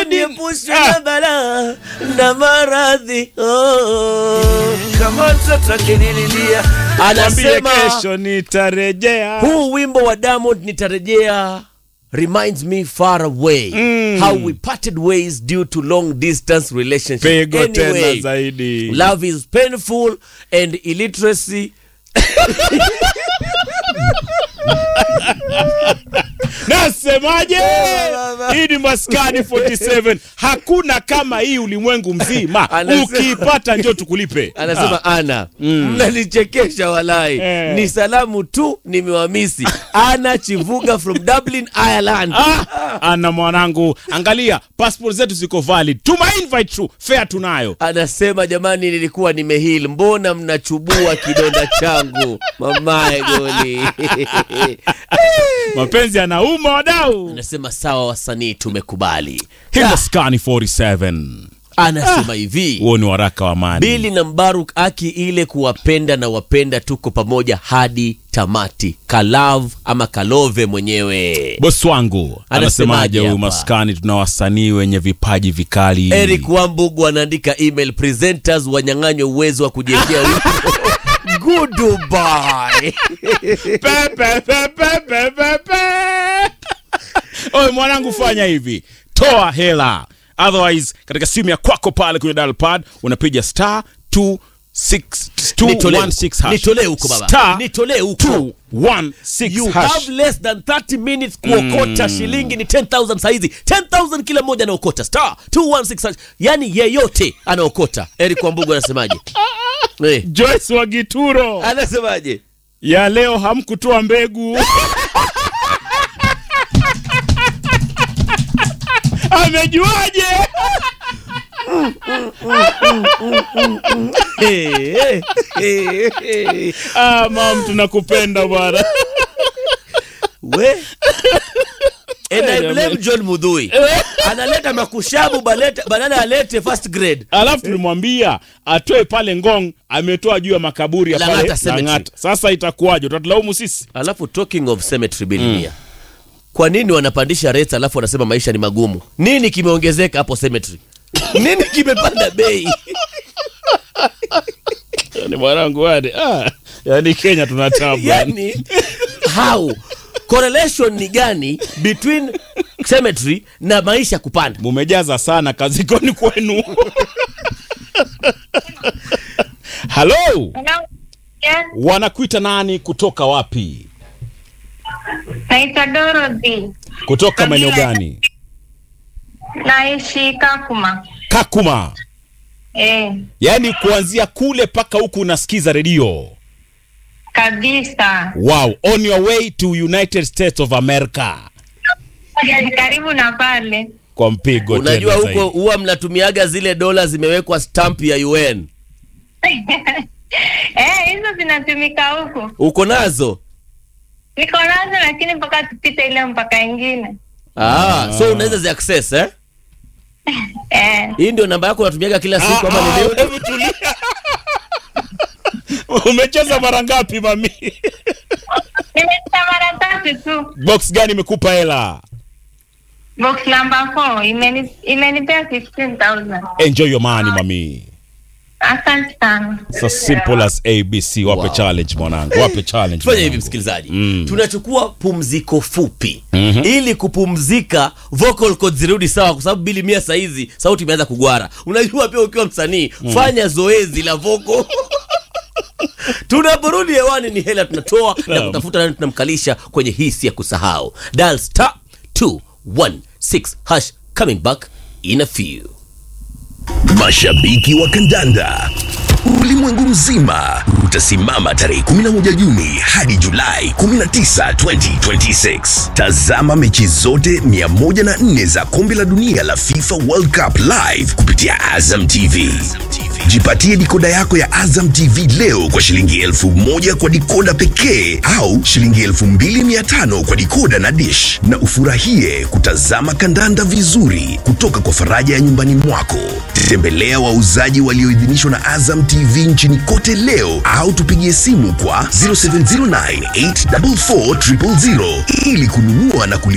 niepushwe na balaa na maradhi oh. kama mtoto akinililia Mwambie anasema kesho nitarejea. huu wimbo wa Diamond nitarejea reminds me far away Mm. how we parted ways due to long distance relationship Pigo tena anyway, zaidi. love is painful and illiteracy Nasemaje? Baba. Hii ni Maskani 47. Hakuna kama hii ulimwengu mzima. Anasema- Ukipata njoo tukulipe. anasema ana mnanichekesha walai Eh. ni salamu tu nimewamisi ana chivuga from dublin ireland Ah, ana mwanangu, angalia passport zetu ziko valid. Tuma invite tu, fare tunayo. anasema jamani nilikuwa nimehil mbona mnachubua kidonda changu mamae goli Mapenzi yanauma wadau. anasema sawa wasanii tumekubali Hii Ah, Maskani 47. anasema hivi Huo ni waraka wa amani. bili na mbaruk aki ile kuwapenda na wapenda tuko pamoja hadi tamati kalav ama kalove mwenyewe Bosi wangu Anasemaje anasemaje huyu hapa? maskani? Tuna wasanii wenye vipaji vikali. eric wambugu anaandika email presenters wanyang'anywe uwezo wa kujiekea wimbo goodbye Pe, pe, pe, pe, pe, pe, pe. Oye mwanangu, fanya hivi, toa hela, otherwise katika simu ya kwako pale kwenye dial pad unapiga star 26 216 hash. nitolee huko baba Star nitolee huko 216 you hash. have less than 30 minutes kuokota shilingi ni 10000 saizi 10000 kila mmoja anaokota star 216 hash. yani yeyote anaokota eric wambugu anasemaje Eh, Joyce Wagituro, anasemaje ya leo hamkutoa mbegu amejuaje? Eh, eh, eh, eh. Ah, mam, tunakupenda bwana. we and I blame John Mudhui analeta makushabu baleta- badala alete first grade alafu tulimwambia atoe pale ngong ametoa juu ya makaburi ya Lang'ata pale Cemetery. Lang'ata. sasa itakuwaje utatulaumu sisi alafu talking of cemetery bilinia kwa nini wanapandisha rates alafu wanasema maisha ni magumu nini kimeongezeka hapo cemetery nini kimepanda bei ni mwanangu wade ah, yani kenya tuna tabu yani how correlation ni gani between cemetery na maisha kupanda mumejaza sana kazikoni kwenu halo Hello. Yes, wanakuita nani kutoka wapi naitwa Dorothy. kutoka maeneo gani Naishi Kakuma. kakuma Eh, yaani kuanzia kule mpaka huku unasikiza redio kabisa. wow on your way to united states of america Karibu na pale. kwa mpigo unajua tena huko zaidi. huwa mnatumiaga zile dola zimewekwa stamp ya un Eh, hizo zinatumika huku. uko nazo Niko nazo lakini mpaka tupite ile mpaka ingine. ah, so unaweza zi access eh? Eh, hii ndio namba yako unatumiaga kila siku ama Ah, ni ah, leo? hebu tulia. umecheza mara ngapi mami nimecheza mara tatu tu. box gani imekupa hela Box number 4 imeni imenipea 15000. enjoy your money mami Asante sana. It's as simple as abc wape Wow. challenge mwanangu wape challenge tufanye hivi mwanangu. msikilizaji Mm. tunachukua pumziko fupi Mhm. ili kupumzika vocal cords zirudi sawa kwa sababu bili mia saizi sauti imeanza kugwara unajua pia ukiwa msanii fanya zoezi la vocal tunaporudi hewani ni hela tunatoa na Naam. kutafuta nani tunamkalisha kwenye hisi ya kusahau dial star 216 hash coming back in a few Mashabiki wa kandanda ulimwengu mzima utasimama tarehe 11 Juni hadi Julai 19, 2026. Tazama mechi zote 104 za kombe la dunia la FIFA World Cup live kupitia Azam TV. Jipatie dikoda yako ya Azam TV leo kwa shilingi elfu moja kwa dikoda pekee au shilingi elfu mbili mia tano kwa dikoda na dish, na ufurahie kutazama kandanda vizuri kutoka kwa faraja ya nyumbani mwako. Tembelea wauzaji walioidhinishwa na Azam TV nchini kote leo au tupigie simu kwa 0709 844 000 ili kununua na kuli